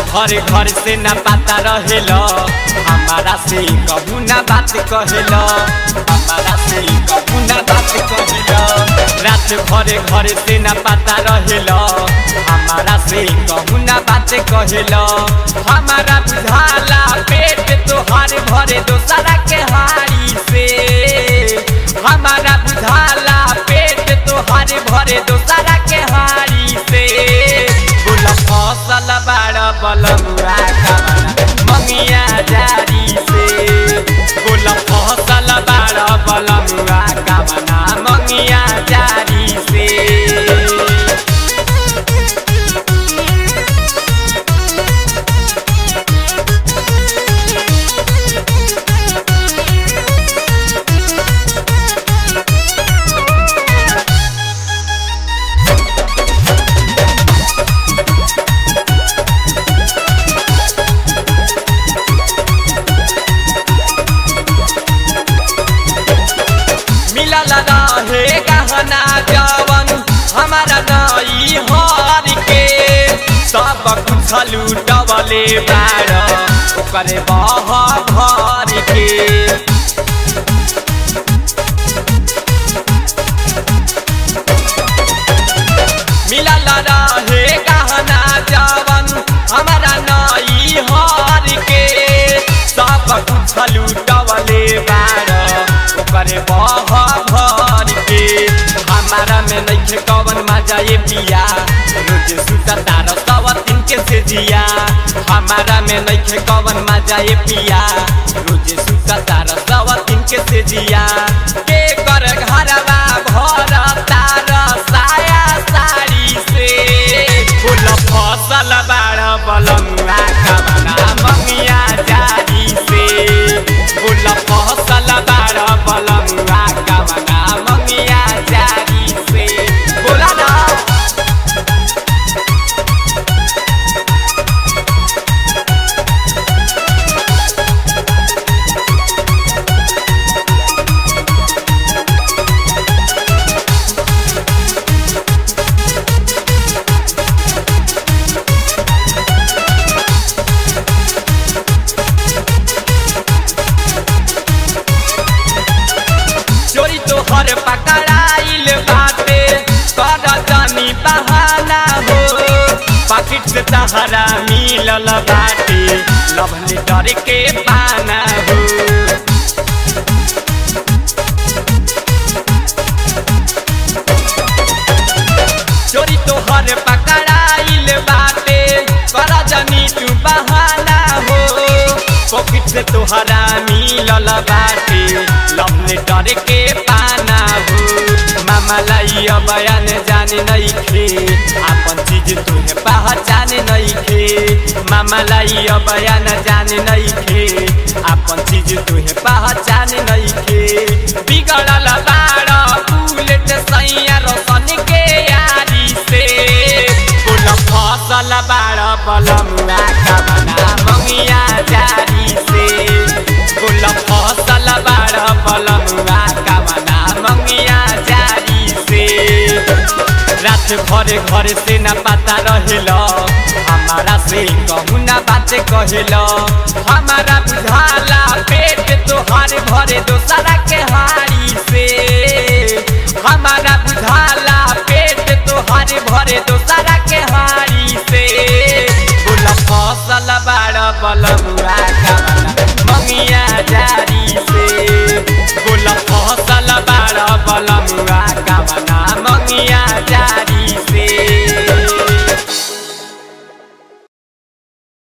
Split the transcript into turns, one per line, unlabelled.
भर घर से न पता रहेल हमारा से कहू ना बात कहेल हमारा से कहू ना बात कहेल रात भर घर से न पता रहेल हमारा से कहू ना बात कहेल हमारा बुझाला पेट तोहार भरे दोसरा के हारी से हमारा बुझाला पेट तोहार भरे दोसरा के हारी से बोल फसल बाड़ बलमुआ कमरा मंगिया जारी से बोल फसल बाड़ बलमुआ कमना मंगिया जारी से मिलल रहे गहना जवन हमारा नई हर के सब कुछ लूटवले बार ओकरे बह भर के मिलल रहे गहना जवन हमारा नई हर के सब कुछ लूटवले बार ओकरे बह भर के हमारा में नइखे कवन मजा ये पिया रोज सुता तार सवा दिन के से जिया हमारा में नइखे कवन मजा ये पिया रोज सुता तार सवा दिन के से जिया के कर घरवा भर तार साया साड़ी से फूल फसल बाड़ बलमुआ कमना मंगिया जारी से फूल फसल बाड़ बलमुआ कमना मंगिया जारी से बोला ना चोरी तो हर पकड़ाइल बाटे कर तनी बहाना हो पाकिट से तहरा मिलल बाटे लव लेटर के पाना हो चोरी तो हर पकड़ाइल बाटे कर जनी तू बहाना हो पॉकेट से तोहरा मिलल बाटे लव लेटर के पाना हो मामा लाई बयान जाने नहीं खे अपन चीज तुहे पहचान नहीं खे मामा लाई बयान जाने नहीं खे अपन चीज तुहे पहचान नहीं खे बिगड़ल बाड़ बुलेट सैया रोशन के यारी से फूल फसल बाड़ बलमुआ कमना मंगिया जारी से फूल फसल बाड़ बलमुआ कमना मंगिया जारी से रात भर घर से न पता रहेल हमारा से कहू ना बात कहेल हमारा बुझाला पेट तोहार भरे दोसरा के हारी से हमारा बुझाला पेट तोहार भरे दोसरा के हारी से बोल फसल बाड़ बलमुआ कमना मंगिया जारी से बोल फसल बाड़ बल